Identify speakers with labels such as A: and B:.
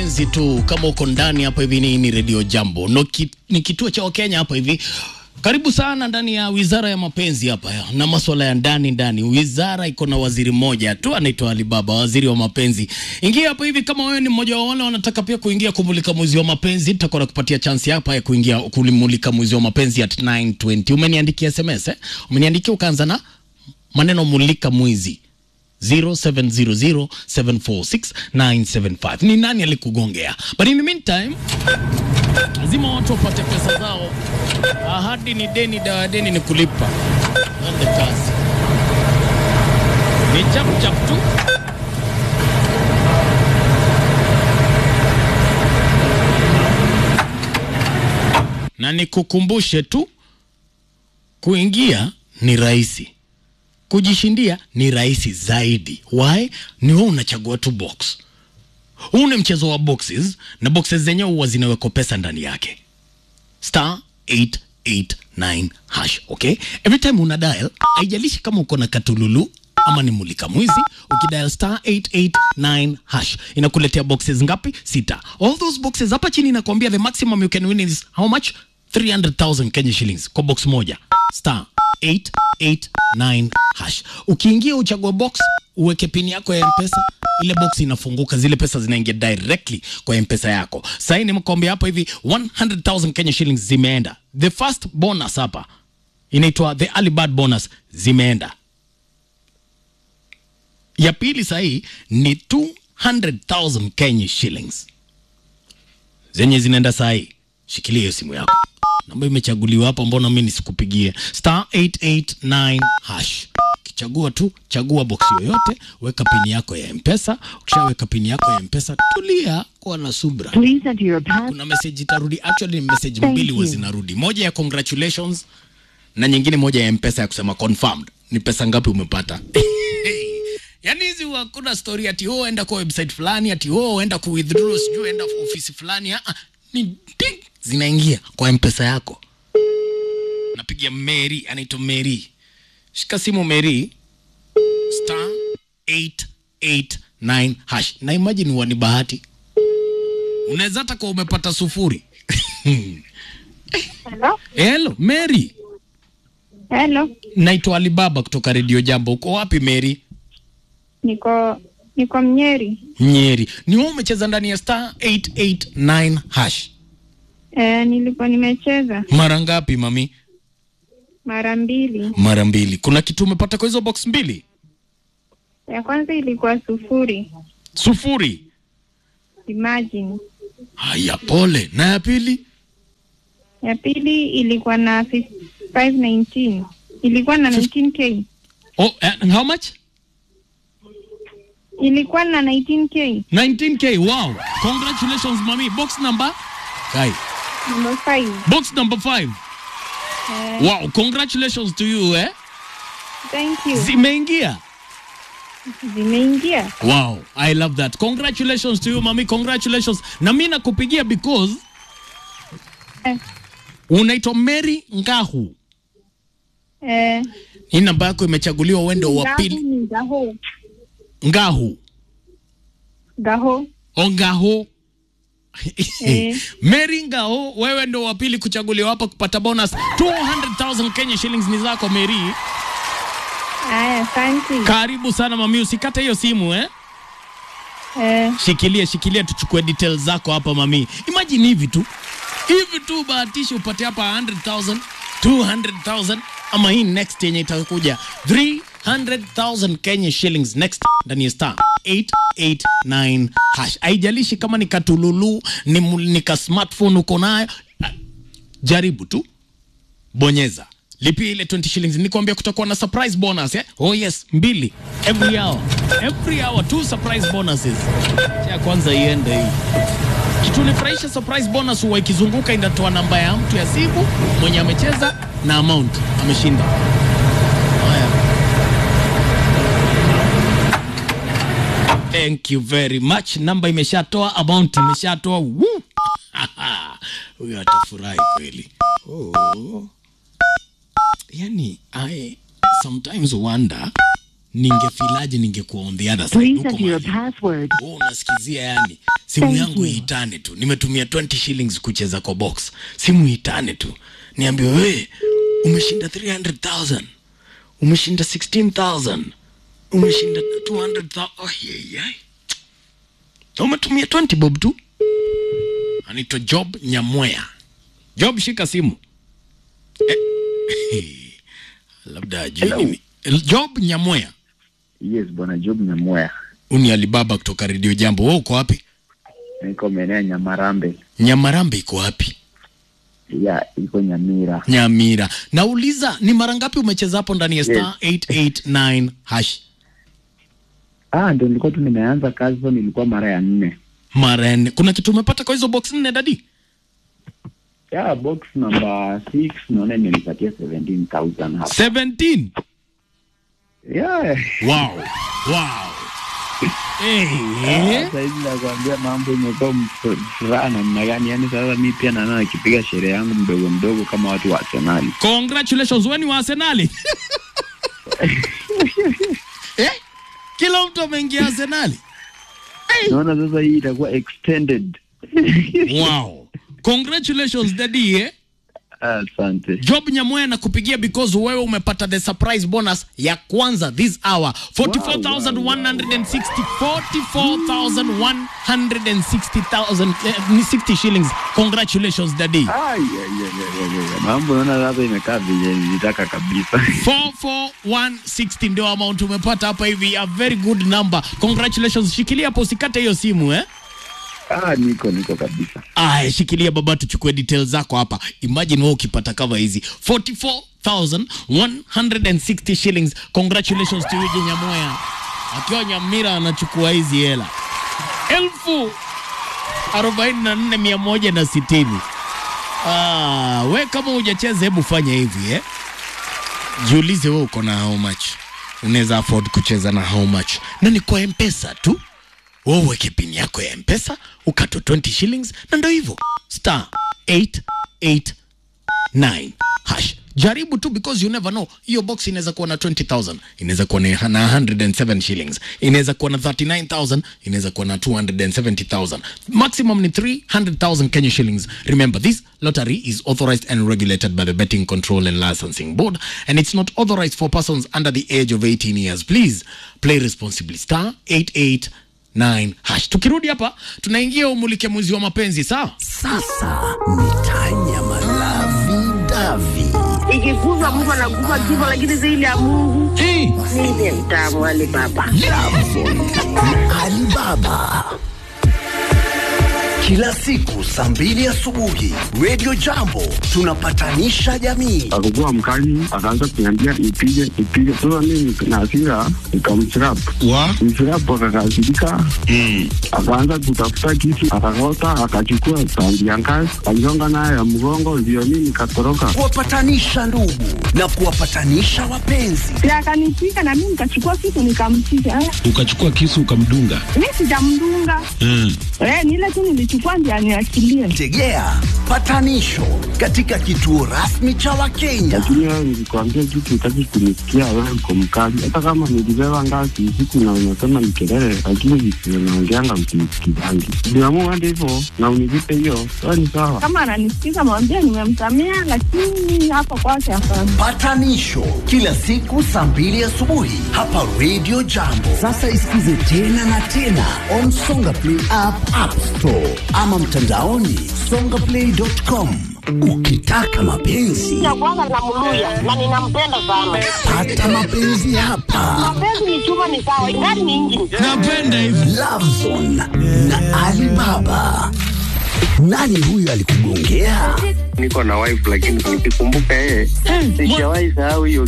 A: mapenzi tu. Kama uko ndani hapa hivi, ni, ni redio Jambo no, ki, ni kituo cha Wakenya hapa hivi. Karibu sana ndani ya wizara ya mapenzi hapa ya, na maswala ya ndani ndani. Wizara iko na waziri mmoja tu anaitwa Alibaba, waziri wa mapenzi. Ingia hapa hivi kama wewe ni mmoja wa wale wanataka pia kuingia kumulika mwezi wa mapenzi, tutakuwa nakupatia chance hapa ya kuingia kumulika mwezi wa mapenzi at 9:20. Umeniandikia SMS eh? Umeniandikia ukaanza na maneno mulika mwezi 0700746975 ni nani alikugongea but in the meantime lazima watu wapate pesa zao ahadi ni deni dawa deni ni kulipa ande kazi ni chap chap tu na nikukumbushe tu kuingia ni rahisi kujishindia ni rahisi zaidi. Why? Ni wewe unachagua tu box. Huu ni mchezo wa boxes na boxes zenyewe huwa zinawekwa pesa ndani yake. Star 889 hash, okay? Every time una dial, haijalishi kama uko na katululu ama ni mulika mwizi, ukidial star 889 hash inakuletea boxes ngapi? Sita. All those boxes hapa chini inakwambia the maximum you can win is how much? 300,000 Kenya shillings kwa box moja. Star 889 hash. Ukiingia uchague box, uweke pini yako ya mpesa, ile box inafunguka, zile pesa zinaingia directly kwa mpesa yako. Sasa hii nimekwambia hapa hivi 100,000 Kenya shillings zimeenda. The first bonus hapa inaitwa the early bird bonus zimeenda. Ya pili sahii ni 200,000 Kenya shillings zenye zinaenda sahii. Shikilia hiyo simu yako namba imechaguliwa hapa, mbona mimi nisikupigie? Star 889 hash. Kichagua tu, chagua box yoyote, weka pini yako ya Mpesa. Ukishaweka pini yako ya Mpesa, tulia, kuwa na subra.
B: Please enter your pass.
A: Kuna message itarudi, actually ni message
B: Thank
A: mbili huwa
B: you.
A: zinarudi, moja ya congratulations na nyingine moja ya Mpesa ya kusema confirmed. Ni pesa ngapi umepata? Yaani hizi hakuna story ati oh, enda kwa website fulani ati oh, enda ku withdraw sijui enda ofisi fulani. Ah, ah, ni ding zinaingia kwa mpesa yako. Napigia Mary, anaitwa Mary. Shika simu Mary, star 889 hash. Na imagine huwa ni bahati, unaweza hata kwa umepata sufuri.
C: Hello?
A: Hello Mary,
C: Hello.
A: naitwa Alibaba kutoka Radio Jambo. Uko wapi Mary?
C: Niko niko Mnyeri.
A: Nyeri. Ni wewe umecheza ndani ya star 889 hash.
C: Eh, nilikuwa nimecheza
A: Mara ngapi mami?
C: mara mbili.
A: Mara mbili. Kuna kitu umepata kwa hizo box mbili?
C: Ya kwanza ilikuwa sufuri.
A: Sufuri.
C: Imagine.
A: Haya, pole. Na ya pili?
C: Ya pili ilikuwa na fif- 519. Ilikuwa na 19k.
A: Oh, and how much?
C: Ilikuwa na 19k.
A: 19k. Wow. Congratulations mami. Box number? Kai.
C: Number 5.
A: Box number 5.
C: Eh,
A: Wow, congratulations to you eh.
C: thank you.
A: Zimeingia.
C: Zimeingia.
A: Wow, I love that. Congratulations to you mami. Congratulations. Na mimi nakupigia because
C: Eh,
A: unaitwa Mary Ngahu.
C: eh,
A: Hii namba yako imechaguliwa uende wa
C: Gaho
A: pili.
C: ni Gaho.
A: Ngahu.
C: Gaho.
A: Ongaho.
C: Eh.
A: Mary Ngao, wewe ndo wa pili kuchaguliwa hapa kupata bonus 200,000 Kenya shillings ni zako Mary.
C: Aya, asante.
A: Karibu sana mami, usikate hiyo simu eh.
C: Eh,
A: Shikilia, shikilia tuchukue details zako hapa mami. Imagine hivi tu. Hivi tu bahatisha upate hapa 100,000, 200,000 ama hii next yenye itakuja 300,000 Kenya shillings next ndani ya star 889 hash. Haijalishi kama ni katululu, ni, mu- ni ka smartphone uko nayo. Ah, Jaribu tu. Bonyeza. Lipia ile 20 shillings. Nikwambia kutakuwa na surprise bonus eh? Oh yes, mbili every hour. Every hour two surprise bonuses. Ya kwanza iende hii. Kitu nifurahisha surprise bonus huwa ikizunguka inatoa namba ya mtu ya simu mwenye amecheza na amount ameshinda. Haya. Thank you very much. Namba imeshatoa, amount imeshatoa. Woo! Huyo atafurahi kweli. Oh. Yani, I sometimes wonder ningefilaje ningekuwa on the other side
B: Please
A: huko
B: enter your
A: mahali.
B: password.
A: Wewe unasikizia yani simu
B: Thank
A: yangu
B: you.
A: iitane tu nimetumia 20 shillings kucheza kwa box simu iitane tu niambiwe we umeshinda 300000 umeshinda 16000 umeshinda 200000 oh, yeah, yeah. umetumia 20 bob tu anaitwa job nyamwea job shika simu eh, labda ajui
D: Hello.
A: nini job nyamwea
D: Yes, bwana Job Nyamoya.
A: uni alibaba kutoka redio jambo wewe uko wapi
D: Niko maeneo ya Nyamarambe.
A: nyamarambe iko wapi
D: Ya, iko Nyamira.
A: nyamira nauliza ni mara ngapi umecheza hapo ndani ya star 889 hash
D: Ah, ndio nilikuwa tu nimeanza kazi so nilikuwa mara ya nne.
A: mara ya nne kuna kitu umepata kwa hizo box nne dadi
D: Ya, box number 6 naona imenipatia 17,000 hapa.
A: 17
D: Ya.
A: wow wow Eh,
D: Sasa hivi nakwambia mambo imekuwa mf- furaha namna gani? Yaani sasa mi pia naona nikipiga sherehe yangu mdogo mdogo kama watu wa Arsenal.
A: congratulations weni wa arsenali eh? kila mtu ameingia arsenali
D: Naona sasa hii itakuwa extended.
A: wow congratulations dadi eh?
D: Asante.
A: job nyamoya na kupigia because wewe umepata the surprise bonus ya kwanza this hour 44160 44160,000 eh, ni 60 shillings congratulations daddy
D: Ai, ai, ai, ai, ai, ai. Mambo naona sasa imekaa vile nilitaka kabisa.
A: 44160 ndio amount umepata hapa hivi a very good number congratulations shikilia hapo usikate hiyo simu eh
D: Ah, niko niko kabisa.
A: Aya, shikilia baba, tuchukue details zako hapa. Imagine wewe ukipata kama hizi 44160 shillings. Congratulations to Eugene Nyamoya akiwa Nyamira anachukua hizi hela elfu arobaini na nne mia moja na sitini. Ah, we kama hujacheza hebu fanya hivi eh? Jiulize wewe uko na how much, unaweza afford kucheza na how much, na ni kwa mpesa tu wewe uweke pini yako ya mpesa ukato 20 shillings na ndo hivyo star 889 hash jaribu tu because you never know hiyo box inaweza kuwa na 20000 inaweza kuwa na na 107 shillings inaweza kuwa na 39000 inaweza kuwa na 270000 maximum ni 300000 kenya shillings remember this lottery is authorized and regulated by the betting control and licensing board and it's not authorized for persons under the age of 18 years please play responsibly star 88 9 hash. Tukirudi hapa tunaingia umulike mwezi wa mapenzi sawa?
E: Sasa ni tanya malavi davi.
F: ikikufa mtu anakufa kifo, lakini zaidi ya Mungu
A: Hey.
F: mimi mtamu Ali Baba.
E: Alibaba. Kila siku saa mbili asubuhi Radio Jambo tunapatanisha jamii.
G: akakuwa mkali, akaanza kuniambia nipige nipige. Sasa mimi na hasira nikamchirap
H: wa
G: mchirap, akakasirika akaanza kutafuta kisu, akakota, akachukua tandi ya ngazi, aligonga nayo ya mgongo, ndio mimi nikatoroka.
E: Kuwapatanisha ndugu na kuwapatanisha wapenzi.
C: Si akanipiga na mimi nikachukua kitu nikampiga. Eh,
H: ukachukua kisu ukamdunga
C: Mimi sijamdunga.
H: mm.
C: Eh, ni ile tu nilichukua ndio aniachilie.
E: Tegea patanisho katika kituo rasmi cha Wakenya.
G: Lakini wewe nilikwambia kitu, utaki kunisikia, wewe uko mkali. Hata kama nilibeba ngazi usiku na unasema ni kelele, lakini visivyo naongeanga msinisikizangi. Niamua hadi hivyo na univipe hiyo, wewe ni sawa.
C: Kama ananisikiza mwambie nimemsamea, lakini hapa kwake hapana.
E: Patanisho kila siku saa mbili asubuhi hapa Radio Jambo. Sasa isikize tena na tena on Songa Play app, App Store ama mtandaoni songaplay.com. Ukitaka mapenzi
F: Ya kwanza namluya na ninampenda sana.
E: pata mapenzi hapa.
F: Mapenzi ni chuma, ni sawa, ingani ni injini.
A: Napenda hivi.
E: Lovezone na Alibaba. Nani huyu alikugongea?
G: Niko na wife lakini nikikumbuka yeye, sijawahi sahau hiyo